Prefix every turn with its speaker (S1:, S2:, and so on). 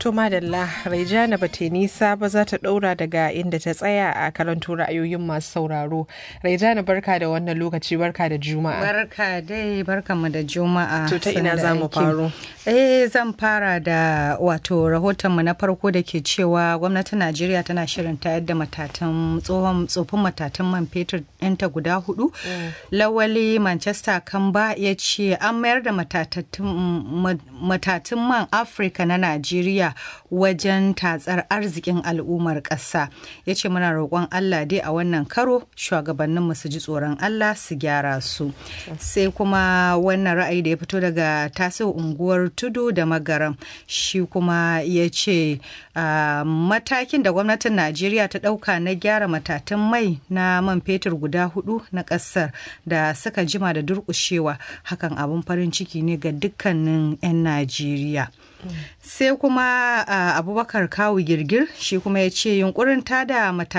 S1: To madalla Raijana ba ta nisa ba za ta ɗaura daga inda ta tsaya a karanto ra'ayoyin masu sauraro. Raijana barka da wannan lokaci barka da juma'a.
S2: Barka dai barka mu da juma'a.
S1: To ta ina za mu faro?
S2: Eh zan fara da wato rahotonmu na farko da ke cewa gwamnatin Najeriya tana shirin tayar da matatan tsohon tsofin matatan man fetur ɗinta guda hudu. Lawali Manchester Kamba ya ce an mayar da matatun man Afirka na Najeriya wajen tatsar arzikin al'ummar ƙasa ya ce muna roƙon allah dai a wannan karo shugabanninmu su ji tsoron allah su gyara su sai kuma wannan ra'ayi da ya fito daga tasiru unguwar tudu da magaram shi kuma ya ce matakin da gwamnatin najeriya ta ɗauka na gyara matatun mai na man fetur guda hudu na ƙasar da suka jima da durƙushewa hakan abin farin ciki ne ga dukkanin 'yan najeriya sai kuma abubakar kawu girgir shi kuma ya ce yunkurin tada mata